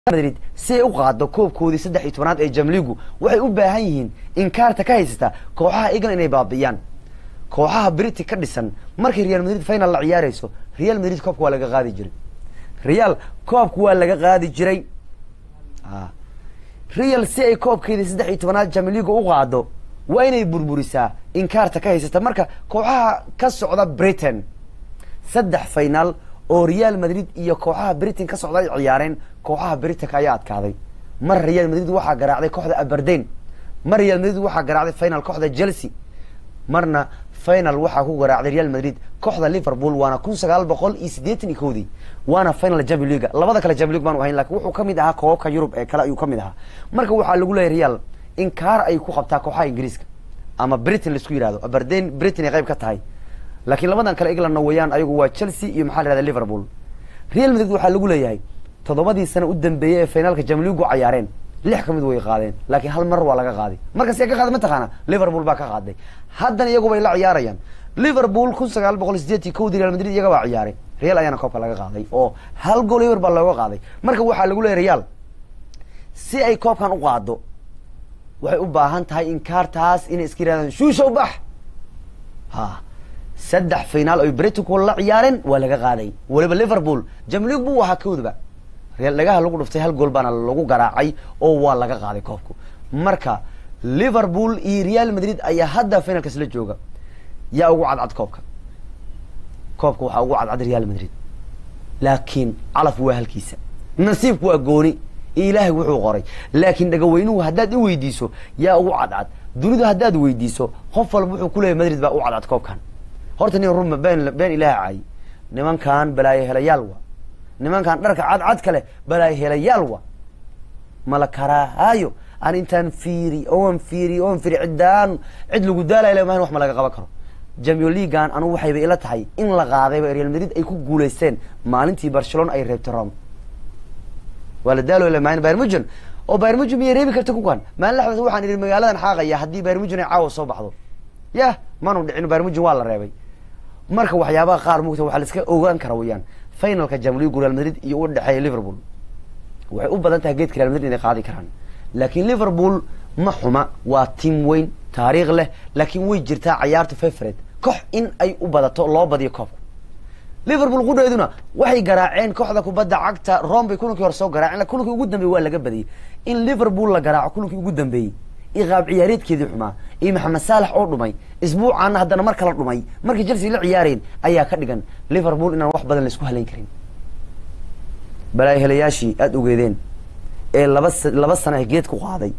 madrid si ay u qaado koobkoodii saddex iyo tobanaad ee jamligu waxay u baahan yihiin in kaarta ka haysata kooxaha england inay baabi'iyaan kooxaha briti ka dhisan markay real madrid final la ciyaarayso real madrid koobka waa laga qaadi jiray real koobka waa laga qaadi jiray real si ay koobkeedii saddex iyo tobanaad jamligu u qaado waa inay burburisaa in kaarta ka haysata marka kooxaha ka socda britain saddex final oo real madrid iyo kooxaha britain ka socda ay ciyaareen kooxaha britanka ayaa adkaaday mar real madrid waxaa garaacday kooxda aberdain mar real madrid waxaa garaacday final kooxda chelsea marna final waxaa ku garaacday real madrid kooxda liverpool waana kun sagaal boqol iyo siddeetan iyo kowdii waana final champion leaga labada kale champion league baanu ahayn lakin wuxuu kamid ahaa koobabka yurub ee kale ayuu kamid ahaa marka waxaa lagu leeyahy real in kaar ay ku qabtaa kooxaha ingiriiska ama britain laisku yihahdo aberdain britain ay qayb ka tahay laakiin labadan kale englandna weeyaan ayagu waa chelsea iyo maxaa la yihahda liverpool real madrid waxaa lagu leeyahay toddobadii sano u dambeeyey ee finaalka jamligu cayaareen lix ka mid way qaadeen laakiin hal mar waa laga qaaday markas yaa ka qaaday mataqaana liverpool baa ka qaaday haddana iyagu bay la ciyaarayaan liverpool kun sagaal boqol sideetii kowdii real madrid iyaga baa ciyaaray real ayaana koobka laga qaaday oo hal gool ewer baa looga qaaday marka waxaa lagu leeyahy real si ay koobkan u qaado waxay u baahan tahay in kaartaas inay iska yirahdaan shuushow bax ha saddex finaal oy britanku la ciyaareen waa laga qaaday waliba liverpool jamlig buu ahaa kowdaba real dhagaha lagu dhuftay hal gool baana lagu garaacay oo waa laga qaaday koobku marka liverpool iyo real madrid ayaa hadda finalkas la jooga yaa ugu cadcad koobka koobka waxaa ugu cadcad real madrid laakiin calaf waa halkiisa nasiibku waa gooni ilaahay wuxuu qoray laakiin dhagaweynuhu haddaad i weydiiso yaa ugu cadcad dunidu haddaad weydiiso qof walba wuxuu kuleeyahy madrid baa u cadcad koobkan horta nin ruma been been ilaah cay nimankan balaayo helayaal wa nimankan dharka cadcad kale balaayo helayaal wa mala karahaayo an intaan fiiri oan fiiri oan fiiri ciddaan cid lagu daalay mahan wax ma laga qaban karo jamio leagan anugu waxayba ila tahay in la qaadayba real madrid ay ku guulaysteen maalintii barcelona ay reebtay rome waa la daalo maan barmugen oo barmugen miyay reebi karta kukan maalin laxdas waxaan idhi magaaladan xaaqaya haddii barmugen ay caawa soo baxdo yah manu dhicin barmugen waa la reebay marka waxyaabaha qaar mugta waxaa la iska ogaan kara weyaan finalka jamligu real madrid iyo u dhexeeya liverpool waxay u badan tahay geedka real madrid inay qaadi karaan laakiin liverpool ma xuma waa tiam weyn taariikh leh laakiin way jirtaa cayaarta favorite kox in ay u badato loo badiyo koobka liverpool qudheeduna waxay garaaceen kooxda kubadda cagta rome bay kulankii hore soo garaaceen kulankii ugu dambeeyey waa laga badiyey in liverpool la garaaco kulankii ugu dambeeyey iyo qaab ciyaareedkeedii xumaa iyo maxamed saalax oo dhumay isbuucaana haddana mar kala dhumay markii chelsea la ciyaareen ayaa ka dhigan liverpool inaan wax badan laisku halayn karin balaayo helayaashii aada ogeedeen ee laba laba sana geed ku qaaday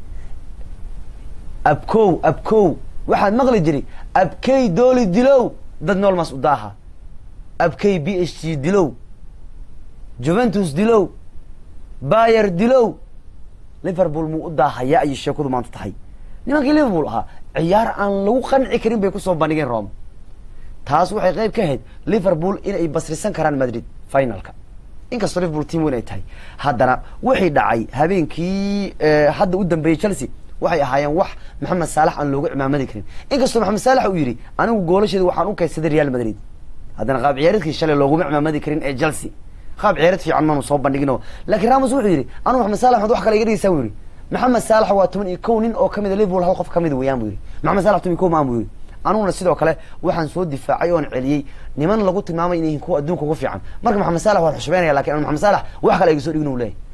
abkow abkow waxaad maqli jiri abkey dooli dilow dad noolmaas u daaha abkey b h g dilow juventus dilow bayer dilow liverpool muu u daahayaa ayay sheekadu maanta tahay nimankii liverpool ahaa ciyaar aan lagu qanci karin bay kusoo bandhigeen rome taas waxay qayb ka ahayd liverpool inay basrisan karaan madrid finalka inkastoo liverpool team weyn ay tahay haddana wixii dhacay habeenkii hadda u dambeeyey chelsea waxay ahaayeen wax maxamed saalax aan loogu cimaamadi karin inkastoo maxamed saalax uu yidhi anigu goolasheeda waxaan u kaydsaday real madrid haddana qaab ciyaareedkii shalay looguma cimaamadi karin ee chelsea qaab ciyaareed fiican maanu soo bandhigino laakiin ramos wuxuu yidhi anigu maxamed saalax maad wax kale iga dhigeysaa buu yidhi maxamed saalax waa toban iyo kow nin oo kamid a liverpool hal qof kamid weeyaan buu yidhi maxamed saalax toban iyo kow maan buu yidhi aniguna sidoo kale waxaan soo difaacay oon celiyey niman lagu tilmaamay inay yihiin kuwa adduunka ugu fiican marka maxamed saalax waan xushmeynaya lakin an maxamed saalax wax kale iga soo dhigin u leeyahy